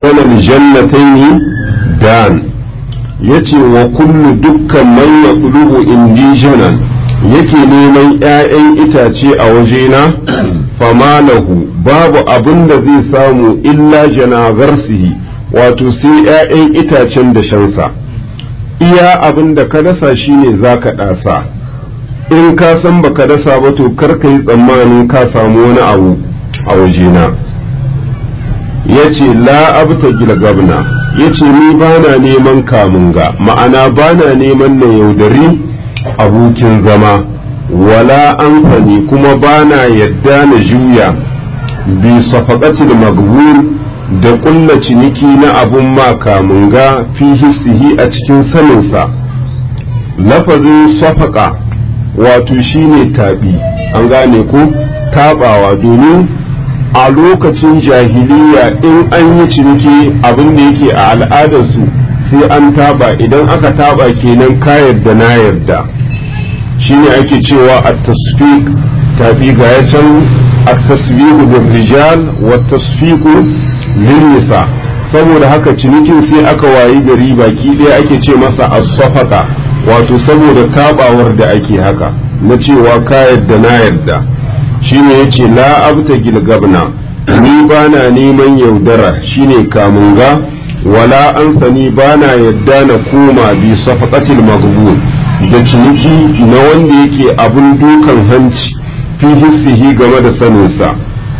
wannan jannatayn dan yace wa kullu dukkan man yaqlubu indijanan yake neman ƴaƴan itace a wajena famalahu babu abin da zai samu illa janagarsihi wato sai ƴaƴan itacen da shansa iya abin da ka dasa shine zaka ɗasa in ka san baka dasa ba to kar ka yi tsammanin ka samu wani abu a wajena ya ce la abta gilgabna ya ce ni ba na neman kamunga ma'ana ba na neman na yaudari abokin zama wala an kuma ba na yadda na juya bi safaqatil magbur da ƙulla ciniki na abun ma kamunga fi hissihi a cikin saninsa lafazin safaqa wato shine taɓi an gane ko taɓawa domin a lokacin jahiliya in an yi ciniki abin da yake a al'adarsu sai an taba idan aka taba kenan ka yarda na yarda shine ake cewa a tasfiq tafi ga ya can a tasfiqu bil rijal wa tasfiqu lin nisa saboda haka cinikin sai aka wayi gari baki ɗaya ake ce masa as-safaqa wato saboda tabawar da ake haka na cewa ka yarda na yarda shine yace la abta gilgabna ni bana neman yaudara shine kamunga wala an sani bana yadda na koma bi safaqatil maghbun da ciniki na wanda yake abun dukan hanci fi hissihi game da saninsa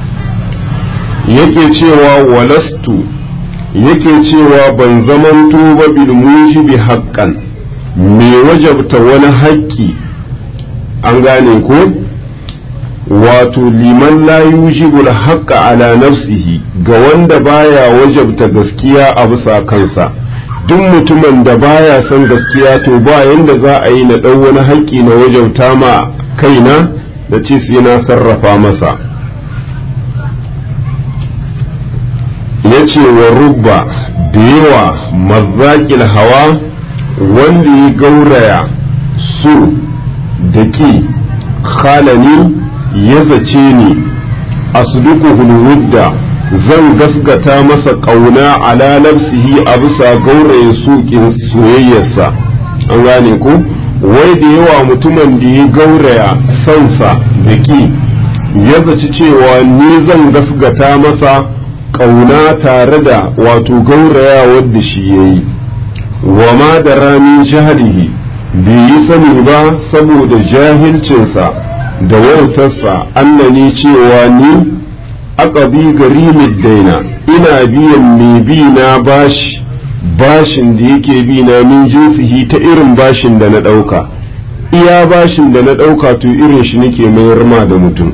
yake cewa walastu yake cewa ban zamanto ba bil mujibi haqqan me wajabta wani haƙƙi an gane ko wato liman la yujibul haqqa ala nafsihi ga wanda baya wajabta gaskiya a bisa kansa duk mutumin da baya son gaskiya to ba yanda za a yi na ɗau wani haƙƙi na wajabta ma kaina da ce sai na sarrafa masa ya ce wa rubba da yawa mazaƙil hawa wanda ya gauraya sur da ki khalani ya zace ni asduku hulwudda zan gaskata masa ƙauna ala nafsihi a bisa gauraye suƙin soyayyarsa an gane ko wai da yawa mutumin da ya gauraya sansa da ki ya zaci cewa ni zan gaskata masa ƙauna tare da wato gauraya wadda shi ya yi wa ma da ramin jahalihi bai yi sani ba saboda jahilcinsa da wautarsa annani cewa ni aqabi garimid daina ina biyan mai bi na bashi bashin da yake bi na min jinsihi ta irin bashin da na ɗauka iya bashin da na ɗauka to irin shi nake mayar ma da mutum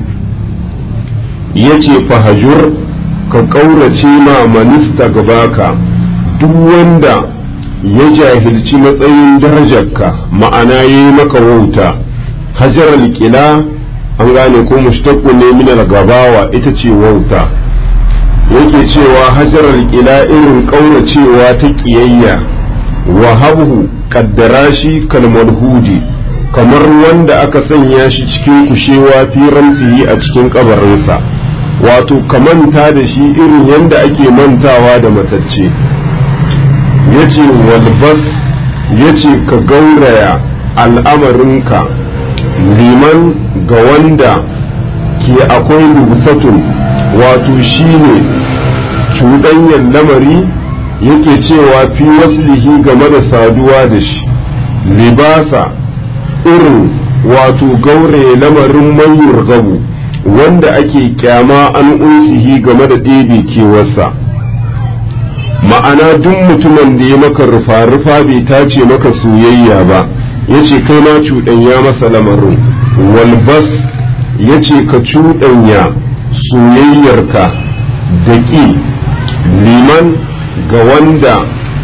ya ce fahajur ka ƙaurace ma manista gabaka duk wanda ya jahilci matsayin darajarka ma'ana ya yi maka wauta hajar alƙila an gane ko mushtaqu ne min gabawa ita ce wauta yake cewa hajar alƙila irin ƙauracewa ta ƙiyayya wa habhu kaddara shi kalmar hudi kamar wanda aka sanya shi cikin kushewa fi ramsihi a cikin kabarinsa wato ka manta da shi irin yadda ake mantawa da matacce yace walbas yace ka gauraya al'amarinka liman ga wanda ke akwai lubsatun wato shine cuɗanyar lamari yake cewa fi waslihi game da saduwa da shi libasa irin wato gauraye lamarin mayur gabu wanda ake kyama an unsihi game da ɗebe kewarsa ma'ana duk mutumin da ya maka rufa-rufa bai tace maka soyayya ba ya ce kai ma cuɗanya masa lamarin walbas ya ce ka cuɗanya soyayyarka da ƙi liman ga wanda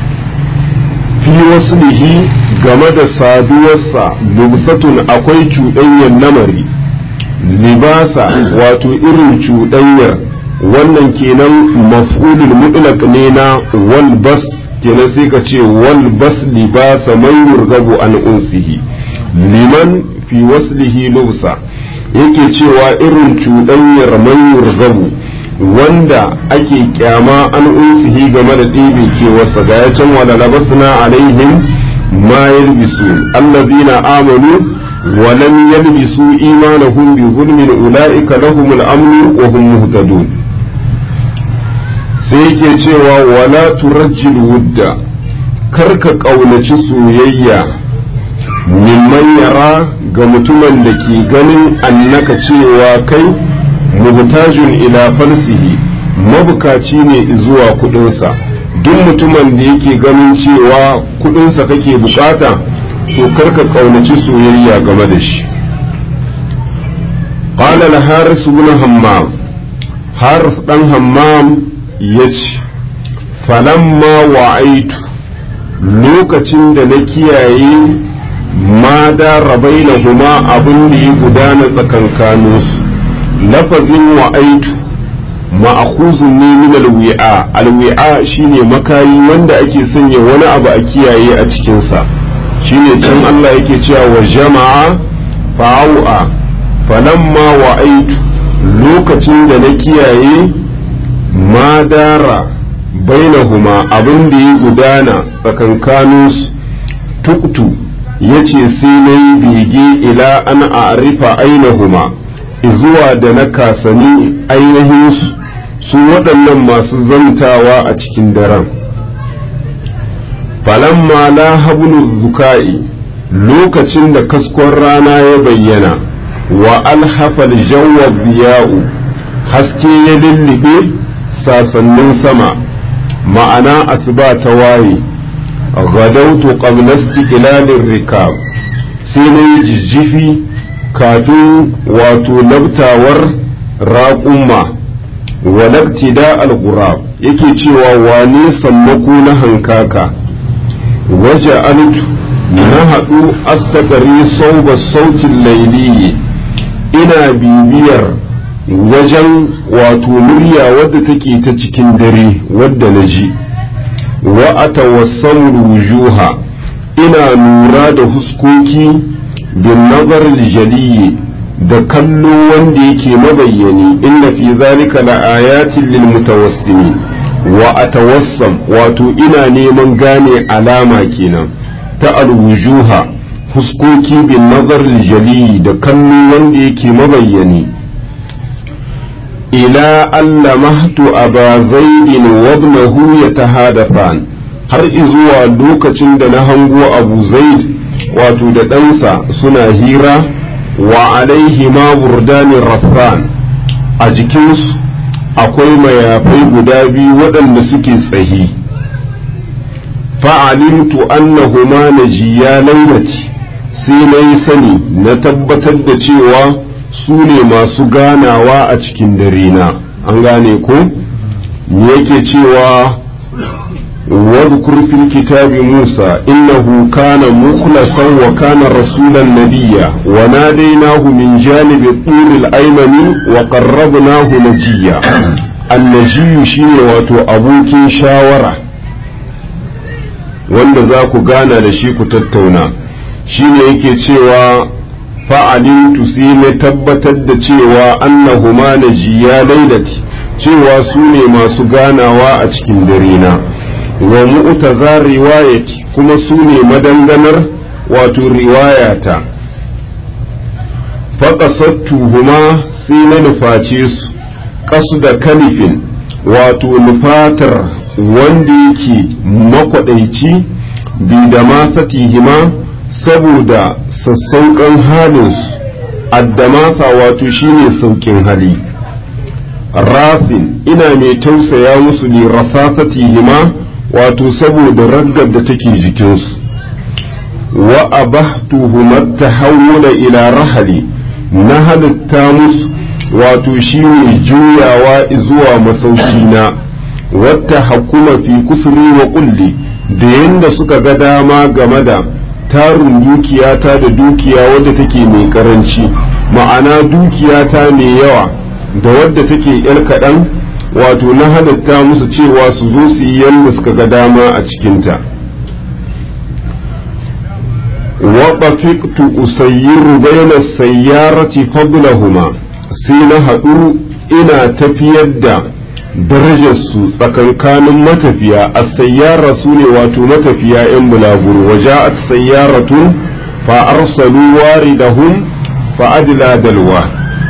fi waslihi game da saduwarsa lubsatun akwai cuɗanyar lamari libasa wato irin cuɗanyar wannan kenan maf'ulul mutlaq ne na wal bas kenan sai ka ce wal bas libasa man yurgabu an unsihi liman fi waslihi lubsa yake cewa irin cuɗanyar man yurgabu wanda ake kyama an unsihi game da ɗebe kewarsa ga ya can wala labasna alaihim ma yalbisu allazina amanu wa lam yalbisu imanahum bi zulmin ulaika lahumul amnu wa hum muhtadun sai yake cewa wala turajjil wudda karka ƙaunaci soyayya mimman yara ga mutumin da ke ganin annaka cewa kai muhtajun ila falsihi mabukaci ne zuwa kudinsa duk mutumin da yake ganin cewa kudinsa kake bukata to karka ƙaunaci soyayya game da shi قال الحارث بن همام حارث بن همام يجي فلما وعيت lokacin da na kiyaye ma da rabai na huma abin da ya gudana tsakankaninsu lafazin wa'aitu ma'akuzun ne min alwi'a alwi'a shine makayi wanda ake sanya wani abu a kiyaye a cikinsa shine can Allah yake cewa wa jama'a fa'au'a falamma wa'aitu lokacin da na kiyaye ma dara bainahuma abin da ya gudana tsakankaninsu tuktu ya ce sai na yi bege ila an arifa ainahuma zuwa da na kasani ainihin su waɗannan masu zantawa a cikin daren falamma la hablu zuka'i lokacin da kaskon rana ya bayyana wa alhafal jawwa biya'u haske ya lullube sasannin sama ma'ana asuba ta waye gadautu qabla istiqlalir rikab sai na yi jijjifi kafin wato labtawar raƙumma wa laktida al-ghurab yake cewa wane sammako na hankaka waje altu na haɗu astagari sauba sautin lailiyi ina bibiyar wajen wato murya wadda take ta cikin dare wadda na ji wa atawassamu wujuha ina lura da huskoki bin nazar jaliyi da kallo wanda yake mabayyani inna fi zalika la ayatin lil mutawassimin wa atawassam wato ina neman gane alama kenan ta alwujuha huskoki bin nazar jaliyi da kallo wanda yake mabayyani ila allamahtu aba zaidin wa ibnahu yatahadafan har izuwa lokacin da na hango abu zaid wato da ɗansa suna hira wa alaihi ma burdanin raffan a jikinsu akwai mayafai guda biyu waɗanda suke tsahi fa'alimtu annahuma najiya lailati sai na yi sani na tabbatar da cewa su ne masu ganawa a cikin dare na an gane ko me yake cewa واذكر في الكتاب موسى إنه كان مخلصا وكان رسولا نبيا وناديناه من جانب الطور الأيمن وقربناه نجيا النجي شيني واتو أبوك شاورة wanda za ku gana da shi ku tattauna shine yake cewa fa'alintu sai na tabbatar da cewa annahuma najiya lailati cewa su ne masu ganawa a cikin dare na wa mu'taza riwayati kuma su ne madanganar wato riwayata faƙasattuhuma sai na nuface su ƙasu da kalifin wato nufatar wanda yake makwaɗaici bi da masatihima saboda sassauƙan halinsu addamasa wato shine sauƙin hali rafin ina mai tausaya musu li rafasatihima wato saboda raggar da take jikinsu wa abahtuhum tahawula ila rahali na halitta musu wato shine juyawa zuwa masaukina wata hakuma fi kusuri wa kulli da yanda suka ga dama game da tarin dukiyata da dukiya wadda take mai karanci ma'ana dukiyata mai yawa da wadda take yar kaɗan wato na halitta musu cewa su zo su yi yadda suka ga dama a cikinta waɓafiktu usayyiru baina sayyarati fadlahuma sai na haɗu ina tafiyar da darajarsu tsakankanin matafiya a sayyara su ne wato matafiya 'yan bulaguro waje a sayyaratun fa arsalu waridahum fa adla dalwa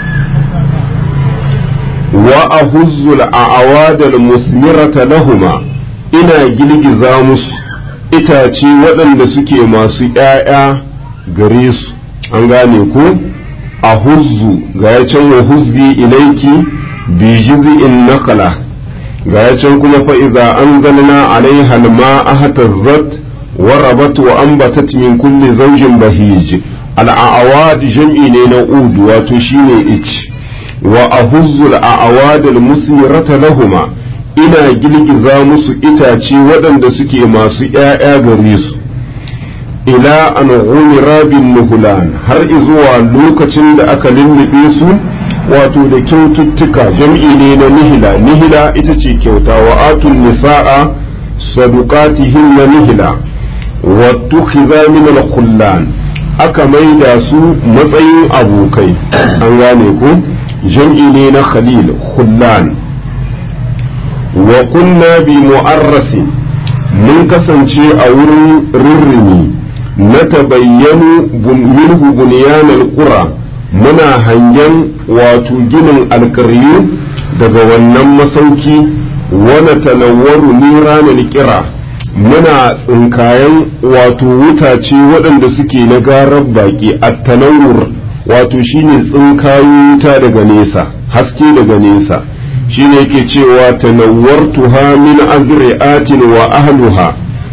wa ahuzzul a'awadal musmirata lahuma ina girgiza musu itace waɗanda suke masu ‘ya'ya gare su an gane ko a huzzu ga ya can wa huzzi ilaiki bi in nakala ga ya can kuma fa'iza an zanna alaiha alma ahtazzat wa rabat wa ambatat min kulli zawjin bahij al'awad jam'i ne na udu wato shine ich wa ahuzzu al'awad al-musmirata lahuma ina girgiza musu itace waɗanda suke masu ‘ya'ya gare su ila an rabin nuhulan har izuwa lokacin da aka lullube su wato da kyaututtuka jam'i ne na nihila nihila ita ce kyauta wa atun nisa'a sadukatihin na nihila wa tukhiza min al aka maida su matsayin abokai an gane ku jam'i ne na khalil khullan wa kunna bi mu'arrasi mun kasance a wurin rirrimi na tabayyanu minhu bunyanal qura muna hangen wato ginin alkaryu daga wannan masauki wani talawwaru niranil kira muna tsinkayen wato wutace waɗanda suke na garar baƙi a talawur wato shine tsinkayo wuta daga nesa haske daga nesa shine yake cewa tanawwartuha min azri'atin wa ahluha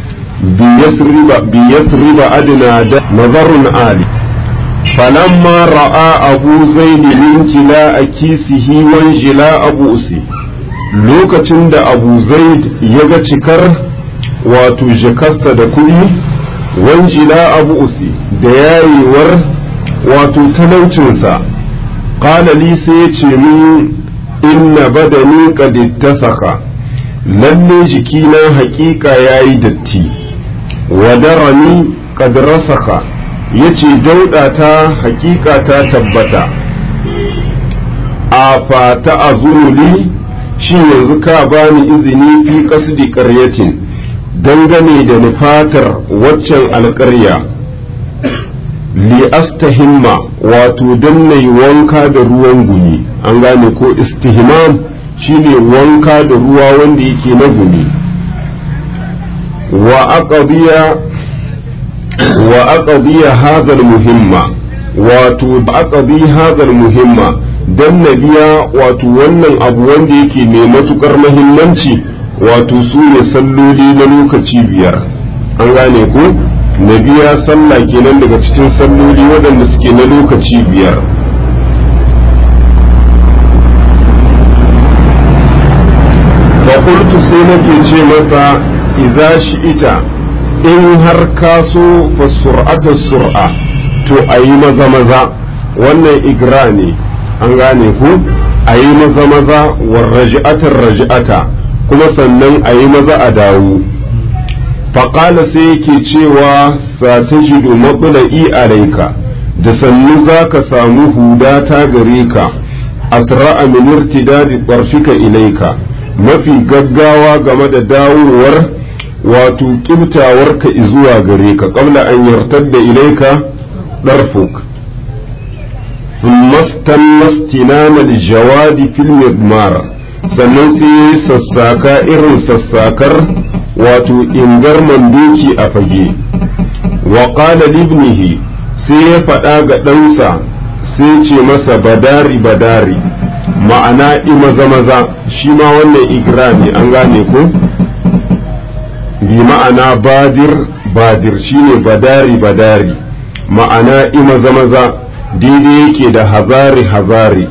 biyasriba adna da nazarun ali falamma ra'a abu zaid min jila kisihi wan jila abu usi lokacin da abu zaid ya ga cikar wato jakarsa da kuɗi wan jila abu usi da yayewar wato talaucinsa qala li sai ya ce min inna badani qad ittasaka lalle jikina haƙiƙa yayi datti wa darani qad rasaka yace dauda ta haƙiƙa ta tabbata a fata azuli shi yanzu ka bani izini fi qasdi qaryatin dangane da nufatar waccan alƙarya li astahimma wato dan nayi wanka da ruwan gumi an gane ko istihmam shine wanka da ruwa wanda yake na gumi wa aqdiya wa aqdiya hadha muhimma wato aqdi hadha muhimma dan nabiya wato wannan abu wanda yake mai matukar muhimmanci wato su ne salloli na lokaci biyar an gane ko nabiya sallah kenan daga cikin salloli waɗanda suke na lokaci biyar fakultu sai nake ce masa idza ita in har ka so fa sur'ata sur'a to ayi maza maza wannan igra ne an gane ku ayi maza maza war raj'atar raj'ata kuma sannan ayi maza a dawo faƙala sai yake cewa satajidu matsala'i alaika da sannu za ka samu huda ta gare ka asra'a min irtidadi ƙarfika ilaika mafi gaggawa game da dawowar wato kibtawarka zuwa gare ka qabla an yartadda ilaika darfuk thumma istinana aljawadi fil midmar sannan sai sassaka irin sassakar wato ingarman doki a fage wa qala libnihi sai ya faɗa ga ɗansa sai ce masa badari badari ma'ana maza maza shi ma wannan igra ne an gane ko bi ma'ana badir badir shine badari badari ma'ana maza maza daidai yake da hazari hazari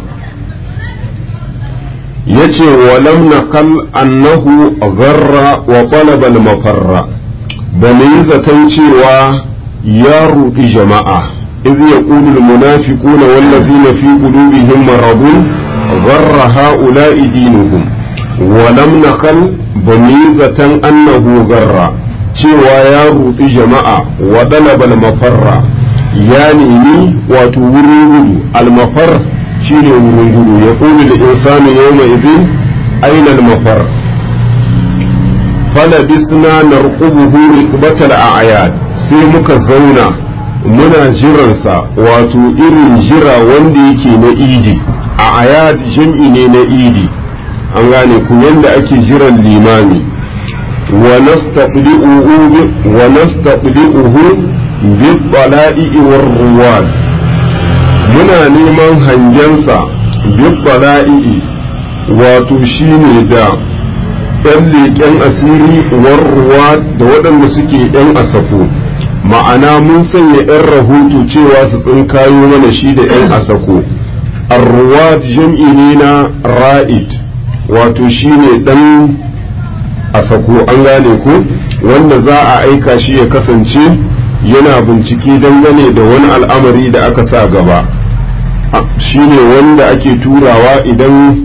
yace walam naqal annahu gharra wa talaba al-mafarra ba mu yi zaton cewa ya rudi jama'a idh yaqulu al-munafiquna wallazina fi qulubihim maradun gharra ha'ula'i dinuhum walam naqal ba mu yi zaton annahu garra cewa ya rudi jama'a wa talaba al-mafarra ya nemi wato wurin gudu al-mafar shine wurin gudu ya ƙuli da insani yau mai izin ainal mafar falabisna narqubuhu riqbatal a'yad sai muka zauna muna jiransa wato irin jira wanda yake na idi a ayad jam'i ne na idi an gane ku yanda ake jiran limami wa nastaqdi'uhu bi bala'i war ruwad muna neman hangensa bi bala'i wato shine da ‘yan leƙen asiri warruwa da waɗanda suke ‘yan asako ma'ana mun sanya ‘yan rahoto cewa su tsinkayo mana shi da ‘yan asako arruwa jam'i ne na ra'id wato shi ne ɗan asako an gane ko wanda za a aika shi ya kasance yana bincike dangane da wani al'amari da aka sa gaba shi ne wanda ake turawa idan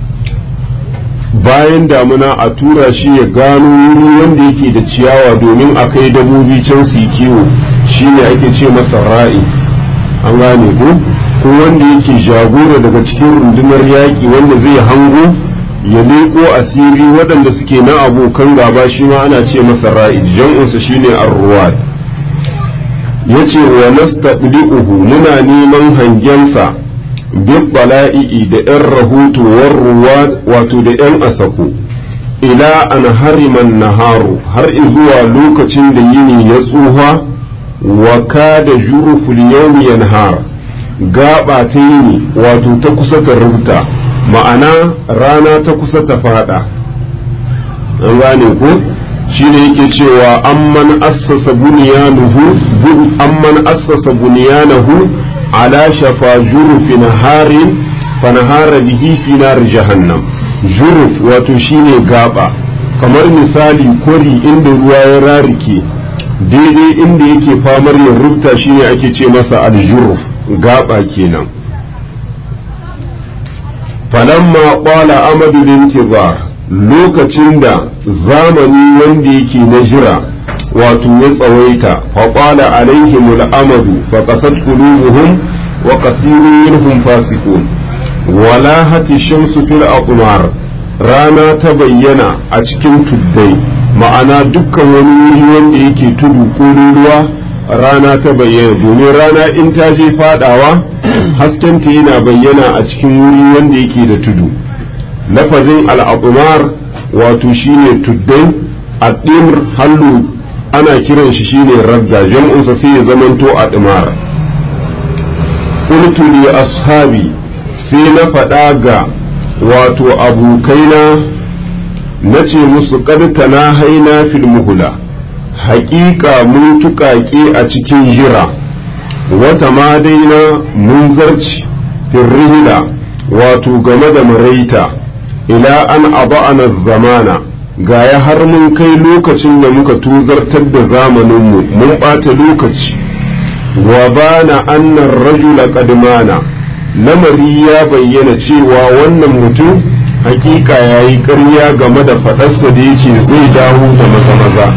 bayan damuna a tura shi ya gano wuri wanda yake da ciyawa domin a kai dabobi can su kiwo shi ne ake ce masa ra'i an gane ko ko wanda yake jagora daga cikin rundunar yaƙi wanda zai hango ya leƙo asiri waɗanda suke na abokan gaba shi ma ana ce masa ra'i jam'unsa shine ar-ruwad yace wa nastaqdi'uhu muna neman hangensa bala'i'i da 'yan rahoto ruwa wato da 'yan asako ila an hariman naharu har zuwa lokacin da yini ya tsuha wa kada juruful yawmi yanhar gaba ta yini wato ta kusa ta rubuta ma'ana rana ta kusa ta fada an gane ko shine yake cewa amman assasa bunyanuhu amman assasa bunyanahu على شفا جرف نهار فنهار به في نار جهنم جرف وتشيني غابا kamar misali kori inda ruwa ya rarike daidai inda yake famar ya rubta shine ake ce masa aljuruf gaba kenan falamma qala amadu lintizar lokacin da zamani wanda yake na jira wato ya tsawaita faƙwala alaihim al'amadu fa qasat qulubuhum wa kathirun minhum fasiqun wala hati shamsu fil aqmar rana ta bayyana a cikin tuddai ma'ana dukkan wani wuri wanda yake tudu ko ruwa rana ta bayyana domin rana in ta je fadawa haskenta yana bayyana a cikin wuri wanda yake da tudu lafazin al'aqmar wato shine tuddai addimr hallu ana kiran shi shine radda jam'unsa sai ya zamanto a ɗimara qultu li ashabi sai na faɗa ga wato abokaina na ce musu ƙarta na haina fil muhula haƙiƙa mun tuƙaƙe a cikin jira wata ma daina mun zarci firrihila wato game da maraita ila an aba'ana zamana gaya har mun kai lokacin da muka tuzartar da zamaninmu mun ɓata lokaci wa bana annan rajula kadmana lamari ya bayyana cewa wannan mutum hakika ya yi ƙarya game da faɗarsa da yake zai dawo da maza-maza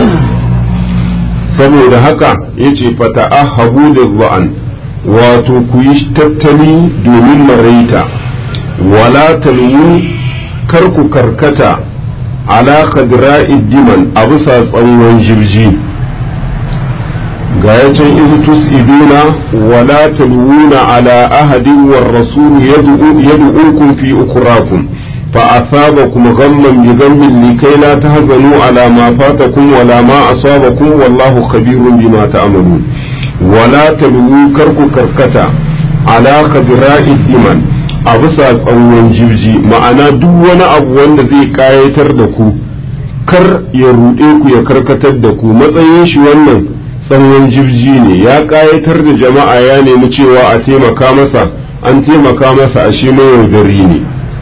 saboda haka ya ce fata ahabu da za'an wato ku yi tattali domin maraita wala talmu kar ku karkata ala khadra'i diman a bisa tsawon jirji ga ya can izu tus'iduna wala talwuna ala ahadin war rasul yad'ukum fi ukurakum fa asabakum ghamman bi ghammin likay la tahzanu ala ma fatakum wala ma asabakum wallahu khabirun bima ta'malun wala talwu karku karkata ala khadra'i diman a bisa tsawon jirji ma'ana duk wani abu wanda zai kayatar da ku kar ya ruɗe ku ya karkatar da ku matsayin shi wannan tsawon jirji ne ya kayatar da jama'a ya nemi cewa a taimaka masa an taimaka masa a shi mai yaudari ne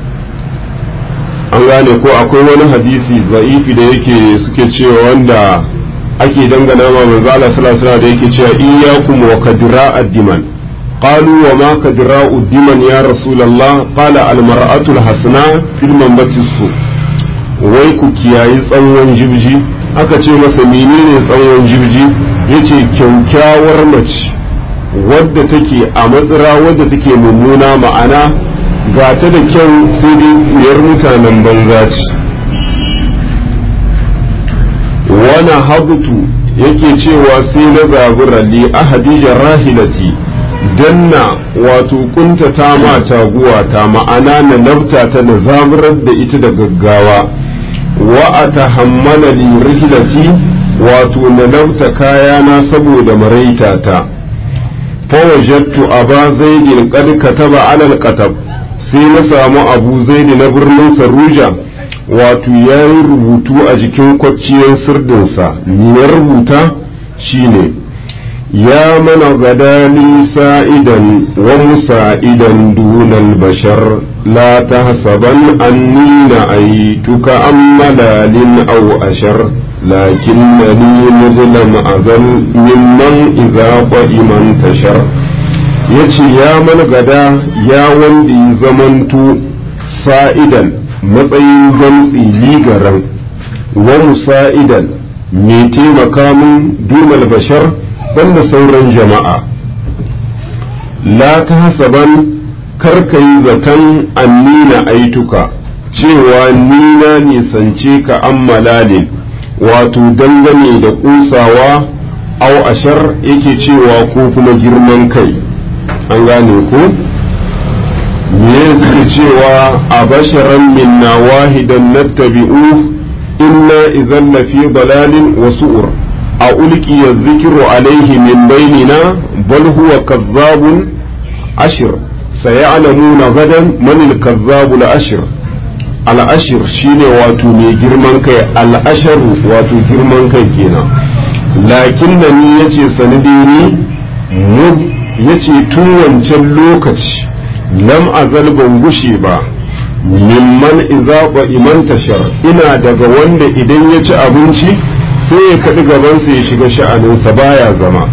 an gane ko akwai wani hadisi za'ifi da yake suke cewa wanda ake dangana ma manzo Allah sallallahu alaihi da yake cewa iyyakum wa kadra ad-diman قالوا وما كدراء الدمن يا رسول الله قال المرأة الحسناء في المنبت السوء wai ku kiyayi tsawon jibji aka ce masa menene tsawon jibji yace kyaukyawar mace wadda take a matsira wadda take mummuna ma'ana ga ta da kyau sai dai kuyar mutanen banza ce wani habutu yake cewa sai na zabura li ahadija rahilati danna wato kuntata ma taguwa ta ma'ana na nafta ta na zaburar da ita da gaggawa wa a tahammala li rihilati wato na nafta kayana saboda maraita ta fawajattu aba zaidin qad kataba ala alqatab sai na samu abu zaidi na birnin saruja wato ya yi rubutu a jikin kwacciyar sirdinsa ya rubuta shine ya mana gadani sa'idan wa musa'idan dunal bashar la tahsaban anni na aituka ammalalin aw ashar lakinnani muzlam azal mimman idza qa'iman tashar yace ya mana gada ya wanda ya zamanto sa'idan matsayin gamtsi ligaran wa musa'idan mai taimaka min dumal bashar banda sauran jama'a la ta hasaban karka yi zaton annina aituka cewa ni na nisance ka an malalin wato dangane da kusawa au ashar yake cewa ko kuma girman kai an gane ko me suke cewa a basharan minna wahidan nattabi'u inna idan lafi dalalin wa su'ur a ulqiya dhikru alaihi min bainina bal huwa kazzabun ashir sayalamuna gadan man al-kazzabu al-ashir al-ashir shine wato mai girman kai al-asharu wato girman kai kenan lakin da ni yace sanidini mu yace tun wancan lokaci lam azal ban gushe ba mimman idza ba iman tashar ina daga wanda idan ya ci abinci sai ya kaɗi gabansa ya shiga sha'aninsa baya zama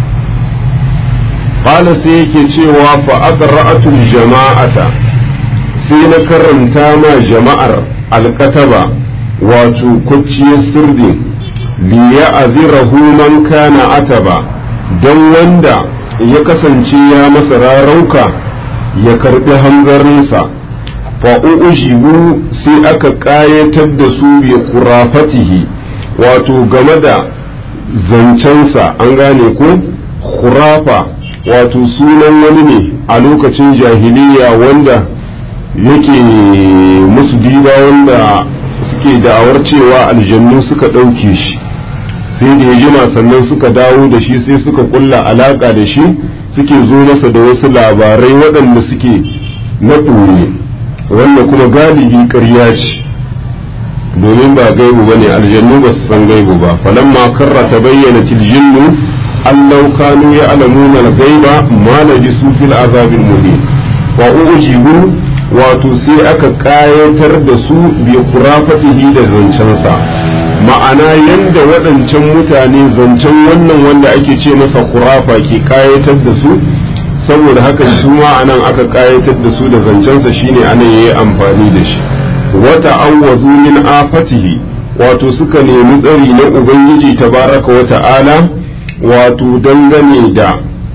qala sai yake cewa fa aqra'atul jama'ata sai na karanta ma jama'ar alkataba wato kwacciyar sirdi li ya'zirahu man kana ataba dan wanda ya kasance ya masa rarauka ya karbi hanzarinsa fa'u'ujibu sai aka ƙayatar da su bi kurafatihi wato game da zancensa an gane ko khurafa wato sunan wani ne a lokacin jahiliya wanda yake musu diba wanda suke da'awar cewa aljannu suka ɗauke shi sai da ya jima sannan suka dawo da shi sai suka kulla alaka da shi suke zo masa da wasu labarai waɗanda suke na ɓoye wanda kuma galibi ƙarya ce domin ba gaibu ba ne aljannu ba su san gaibu ba falamma karra ta bayyana tiljinnu allau kanu ya alamuna gaiba ma na ji su fil azabin muhi wa ujibu wato sai aka ƙayatar da su bi kurafatihi da zancensa ma'ana yadda waɗancan mutane zancen wannan wanda ake ce masa kurafa ke ƙayatar da su saboda haka su ma anan aka ƙayatar da su da zancensa shine anan yayi amfani da shi wata awwazu min afatihi wato suka nemi tsari na ubangiji tabaraka wa ta'ala wato dangane da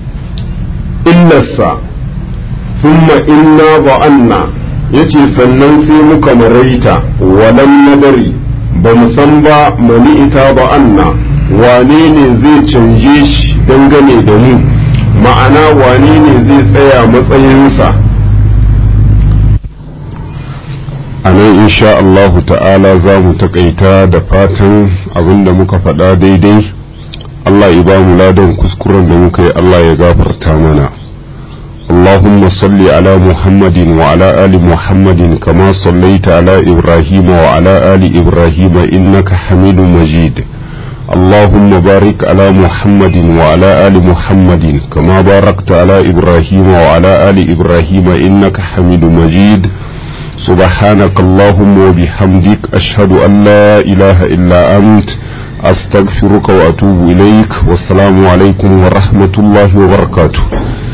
illarsa thumma inna ba'anna yace sannan sai muka maraita walam nadari ba mu san ba mani ita ba anna wane ne zai canje shi dangane da mu ma'ana wane ne zai tsaya matsayinsa a nan insha Allahu ta'ala za mu taƙaita da fatan abinda muka faɗa daidai Allah ya ba mu ladan kuskuren da muka yi Allah ya gafarta mana اللهم صل على محمد وعلى آل محمد كما صليت على إبراهيم وعلى آل إبراهيم إنك حميد مجيد اللهم بارك على محمد وعلى آل محمد كما باركت على إبراهيم وعلى آل إبراهيم إنك حميد مجيد سبحانك اللهم وبحمدك أشهد أن لا إله إلا أنت أستغفرك وأتوب إليك والسلام عليكم ورحمة الله وبركاته